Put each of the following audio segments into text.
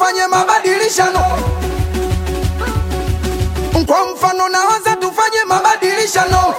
tufanye mabadilishano. Kwa mfano nawaza tufanye mabadilishano,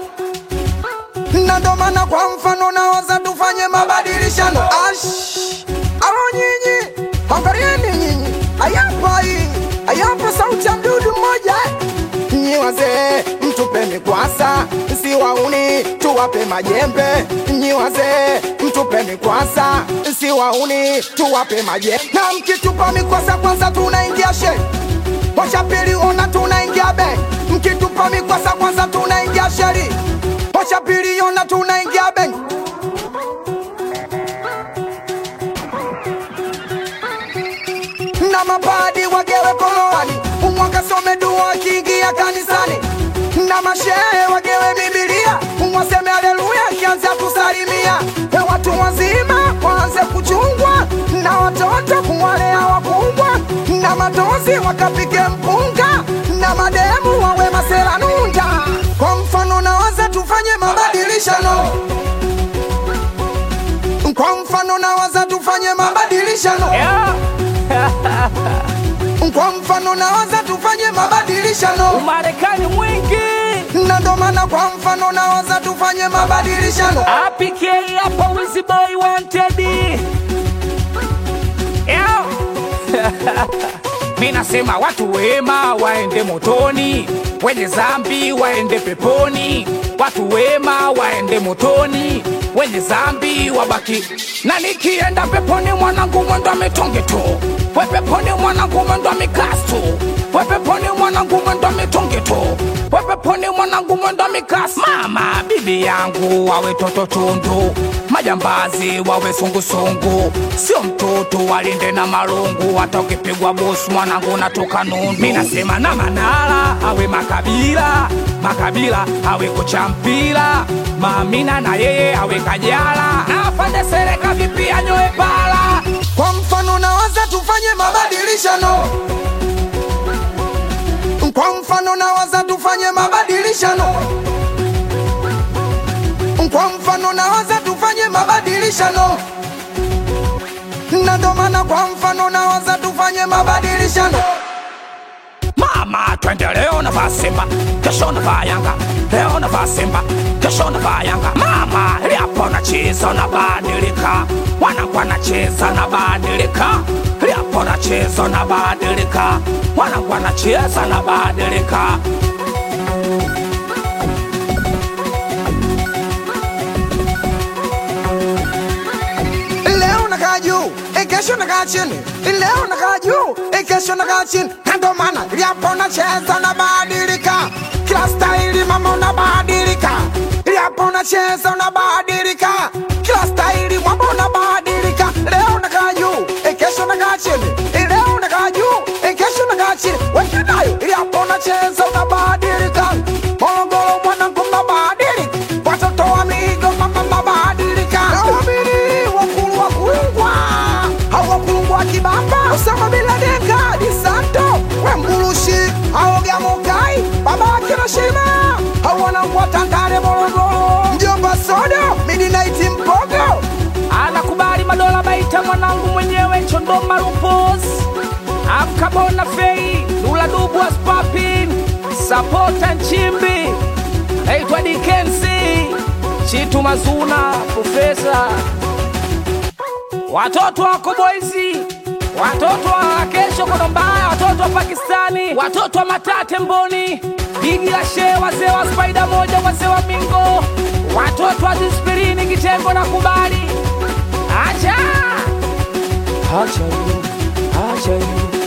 na ndo maana kwa mfano nawaza tufanye mabadilishano. Ash, alo nyinyi, angalieni nyinyi, ayapa hii, ayapa sauti ya mdudu mmoja Nyi wazee mtupe mikwasa, si wauni tuwape majembe. Nyi wazee mtupe mikwasa, si wauni tuwape majembe. Na mkitupa mikwasa kwanza tunaingia she Washa pili ona tunaingia be. Mkitupa mikwasa kwanza tunaingia sheri. Washa pili ona tunaingia be. na mapadi wagewe koloani umwakasome dua akiingia kanisani na mashehe wagewe bibilia umwaseme aleluya akianza kusalimia e watu wazima waanze kuchungwa na watoto kuwalea wakubwa na matozi wakapike mpunga na mademu wawe maseranunda kwa mfano nawaza tufanye mabadilishano kwa mfano nawaza tufanye mabadilishano Yeah. kwa mfano nawaza tufanye mabadilishano Umarekani mwingi na ndo maana kwa mfano nawaza tufanye mabadilishano APK hapa Wizzy Boy wanted Yeah. Mi nasema watu wema waende motoni, wenye zambi waende peponi. Watu wema waende motoni, wenye zambi wabaki. Na nikienda peponi mwanangu mwendo mitonge tu, we peponi mwanangu mwendo mikastu, we peponi mwanangu mwendo mitonge tu, we peponi mwanangu mwendo mikastu. Mama bibi yangu wawe toto tundu, majambazi wawe sungusungu, sio mtoto walinde na marungu, hata ukipigwa bosi mwanangu natoka nundu. Mi nasema na Manara awe makabila makabila awe kocha mpira, Mamina na yeye awe Kajala, na afande Sereka vipi anyoe pala. kwa mfano nawaza tufanye mabadilishano kwa mfano nawaza tufanye mabadilishano kwa mfano nawaza tufanye mabadilishano na ndo maana kwa mfano nawaza tufanye mabadilishano Mama, twende leo navaa Simba, kesho navaa Yanga, leo navaa Simba, kesho navaa Yanga. Mama, liapo nacheza nabadilika, wanangu wanacheza nabadilika, liapo nacheza nabadilika, wanangu wanacheza nabadilika. leo nakaa juu eh, kesho nakaa chini leo nakaa juu eh, kesho nakaa chini na ndo maana liapo unacheza unabadilika kila staili mama unabadilika liapo unacheza unabadilika kila staili mwamba unabadilika leo nakaa juu eh, kesho nakaa chini eh, leo nakaa juu eh, kesho nakaa chini wekenayo liapo unacheza unabadilika Morogoro mwanangu mnabadilika watoto wa migo mama mnabadilika nawamini wakulu wa kulungwa au wakulungwa kibamba Osama bin Laden Di Santo wembulushi aoga mokai baba yake na Shima au wanangu wa Tandale Morogoro mjomba Sodo Midnight Mpogo anakubali madola baita mwanangu mwenyewe chondoma lupos afkabona fei lula dubu aspapin sapota nchimbi naitwa dikensi chitu mazuna profesa watoto wako boizi watoto wa kesho kono mbaya watoto wa pakistani watoto wa matate mboni bigi la shee wazee wa spaida moja wazee wa mingo watoto wa dispirini kitengo na kubali acha acha you, acha you.